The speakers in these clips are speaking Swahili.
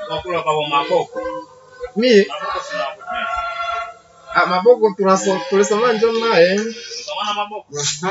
wakula kwa maboko. mi Maboko sina kutumia. ah, maboko tunaso- tulisoma njo naye Unaona maboko?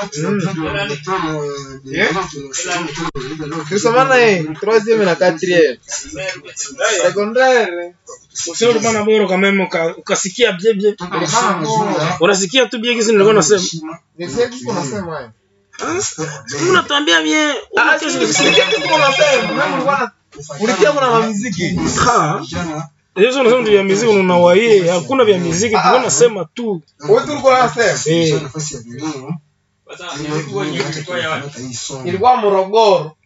tulisoma naye troisieme na quatrième secondaire Usio ulikuwa na bora kama mimi uka- ukasikia bie bie. Unasikia tu bie kisi nilikuwa nasema. nisikie kitu unasema eh. Mimi natuambia bie. Ah, si- nisikie kitu unasema Mimi nilikuwa na- ulikia kuna mamuziki Ha. Hizo unasema ndio vya muziki unawaie, hakuna vya muziki, tulikuwa nasema tu. wewe tulikuwa unasema Eh. Sasa nilikuwa nilikuwa ya watu. ilikuwa Morogoro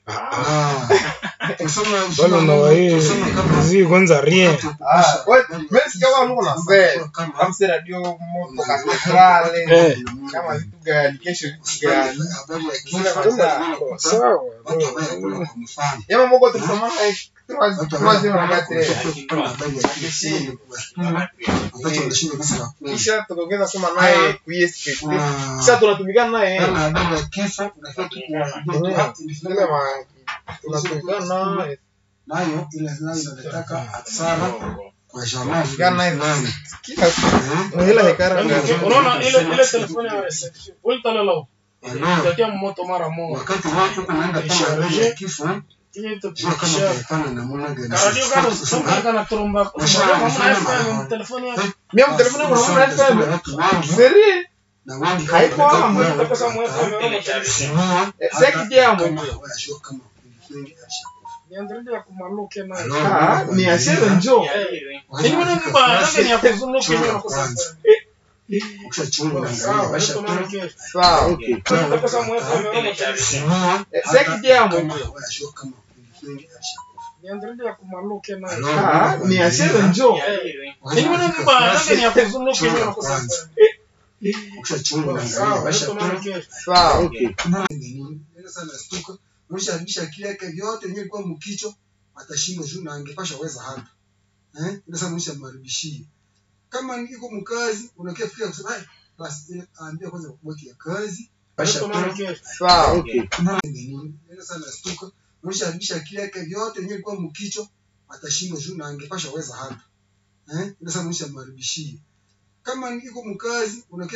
Wale unawaie muziki kwanza rien. ah wewe mimi sikia kama Mungu unasema kama si radio moto katedrale Eh. kama vitu gani kesho vitu gani Sawa. Yama Mungu tulisoma naye troisieme na quatrième kisha tukaongeza soma naye kuisk kisha tunatumikana naye Ile ma- tunatumikana naye nayo ile nayo inataka hasara kwa jamaa Gana hivi. kila siku hela hekara Unaona ile ile telefoni ya reception. Ulitalala. Itatia moto mara moja. wakati watu kunaenda kama roho ya kifo Ile jua kama itapisha. utaifanya namna gani Karadio kano sasa kana tromba. Kama FM telefoni yako. mimi mtelefoni wangu naona FM watu wengi seri na wengi Haiko hapo. Utakosa mu FM. seki jambo wayashua kama wengi Niangalie ya kumaluke na. ah ni ashere njo Ni mbona mba nanga ni ya kuzunguka hiyo na kusema. ukishachunga Sawa, na ndio tunaongea. sawa Utakosa mu FM. seki jambo wayashua kama wengi Niangalie ya kumaluke na. ah ni ashere njo Ni mbona mba nanga ni ya kuzunguka hiyo na kusema. ukishachunga na Sawa, ndio tunaongea. sawa msharibisha akili yake vyote yenyewe ilikuwa mkicho atashindwa juu na angepasha weza hapa eh ile sasa mshamharibishie kama niko mkazi unakia fikiria kusema "Ai, basi ile aambia kwanza boti ya kazi Ndio tunaongea. sawa ile sasa nastuka msharibisha akili yake vyote yenyewe ilikuwa mkicho atashindwa juu na angepasha weza hapa eh ile sasa mshamharibishie kama niko mkazi unakia